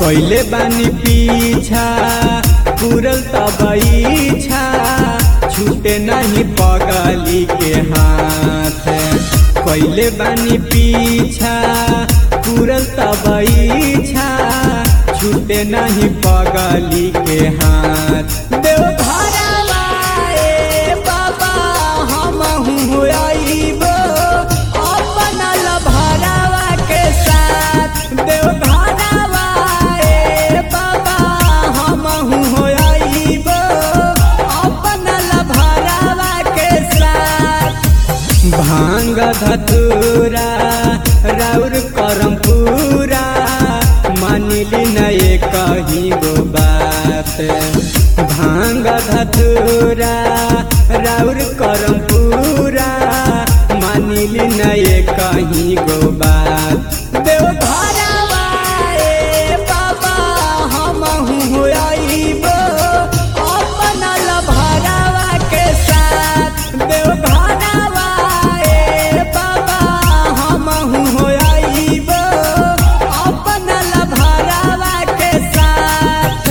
कैले बानी पीछा पूरल तब इच्छा छूटे नहीं पगली के हाथ कैले बानी पीछा पूरल तब इच्छा छूटे नहीं पगली के हाथ देव घरवा ए बाबा हमहू आइबो अपना लभरावा के साथ देव घरवा ए बाबा हमहू आइबो अपना लभरावा के साथ भांग धतूरा राउर करम पूरा मानिली नए कही गो बात भांग धतूरा राउर करम पूरा मानिली नए कही गो बात देव घरवा ए बाबा हमहू आइबो अपना लभरावा के साथ देव घरवा ए बाबा हमहू आइबो अपना लभरावा के साथ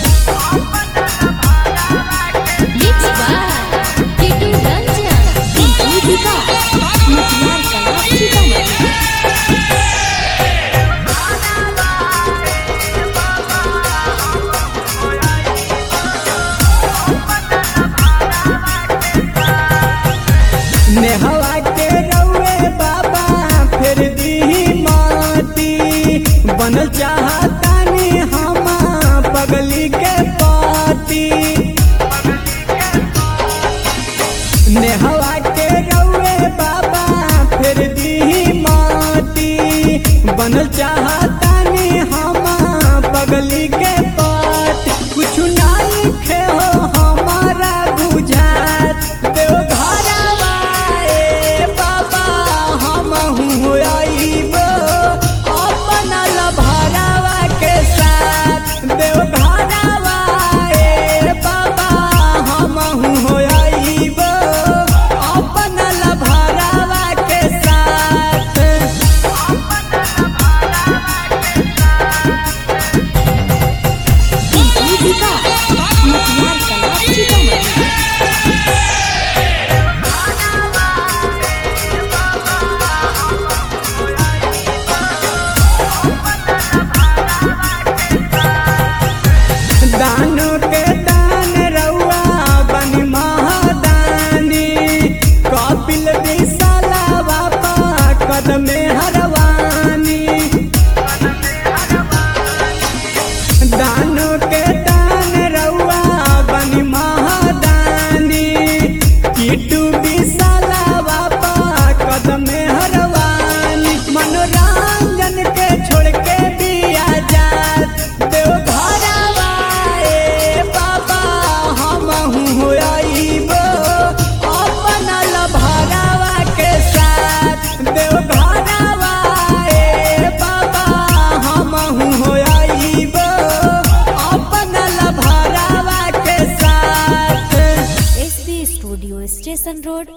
Mixed by Titu Ranjan. DJ Vikas. Mutiara Kala Sitamarhi. नेहवा के रउए बाबा फिर दी माटी बनल चाहतानी हम पगली के पाती नेहवा के रउए बाबा फिर दी माटी बनल चाहतानी हम पगली के पाती कुछ नहीं खे हो हमारा बुझात देव घरवा ए बाबा हमहू आइबो अपना लभरावा के साथ देव घरवा ए बाबा हमहू आइबो अपना लभरावा के साथ DJ Vikas. Mutiara Kala Sitamarhi. दानो के दान रउआ बनी महादानी कपिल विशाला बाबा कदमे हरवानी दानो के दान रउआ बनी महादानी किटू विशाला बाबा कदमे हरवानी मनोरंजन के छोड़ के दिया जात देव घरवा ए बाबा हमहू आइबो अपना लभरावा के साथ देव घरवा ए बाबा हमहू आइबो अपना लभरावा के साथ SB Studio Station Road,